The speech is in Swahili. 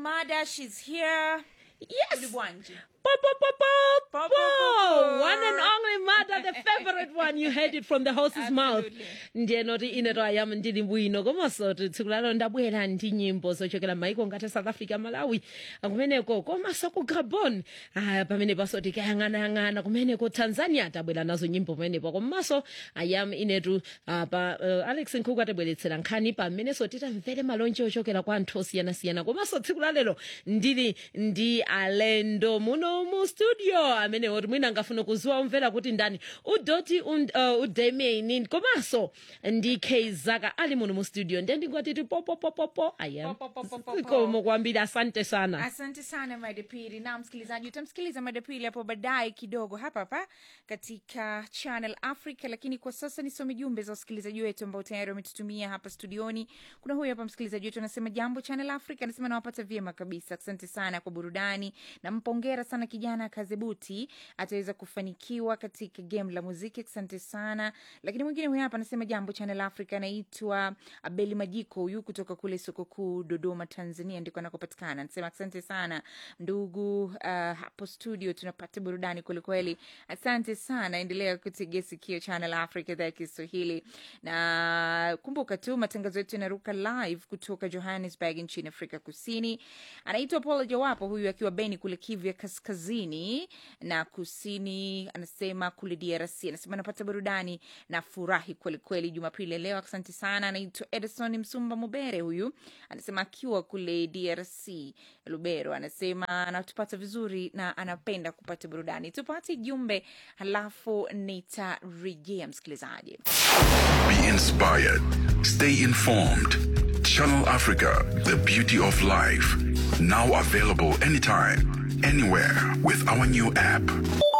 Mada, she's here. Yes. Ulibwanji. Po, po, po, po, Po, po. po, po, po. One and only mother, the favorite one. You heard it from the horse's mouth. Absolutely. ndiye noti ine to ayam ndili bwino komanso tsiku lalo ndabwera ndi nyimbo zochokera maiko ngati south africa malawi kumeneko komanso ku gabon ah, pamene paso tikayang'anayang'ana kumeneko tanzania tabwera nazo nyimbo pamenepo komanso ayam inetu ah, pa uh, alex nkhuku atibweretsera nkhani pamenenso titamvere malonje ochokera kwa anthu osiyanasiyana komanso tsiku lalero ndili ndi alendo muno mu studio amene oti mwina angafuna kuziwa umvera kuti ndani udoti und, uh, udemieni komanso ndi keizaka ali muno mu studio ndiye ndingotiti popopopopo ayam Po, po, po, po, po. zikomo kwambiri asante sana asante sana madepili na msikilizaji utamsikiliza madepili hapo baadaye kidogo hapa hapa katika channel africa lakini kwa sasa nisome jumbe za wasikilizaji wetu ambao tayari wametutumia hapa studioni kuna huyu hapa msikilizaji wetu anasema jambo channel africa anasema nawapata vyema kabisa asante sana kwa burudani nampongera sana kijana kazebuti ataweza kufanikiwa katika game la muziki asante sana lakini mwingine huyu hapa anasema jambo channel africa anaitwa abeli majiko huyu kutoka kule soko kuu dodoma tanzania ndiko anakopatikana anasema asante sana ndugu uh, hapo studio tunapata burudani kwelikweli asante sana endelea kutegea sikio channel africa idhaa ya kiswahili na kumbuka tu matangazo yetu yanaruka live kutoka johannesburg nchini afrika kusini anaitwa paul jawapo huyu akiwa beni kule kivu ya kaskazini na kusini anasema kule drc anasema anapata burudani na furahi kwelikweli jumapili ya leo asante sana anaitwa edison msumba mubere huyu anasema akiwa kule drc lubero anasema anatupata vizuri na anapenda kupata burudani tupate jumbe halafu nitarejea msikilizaji Be inspired. Stay informed. Channel Africa, the beauty of life. Now available anytime, anywhere with our new app.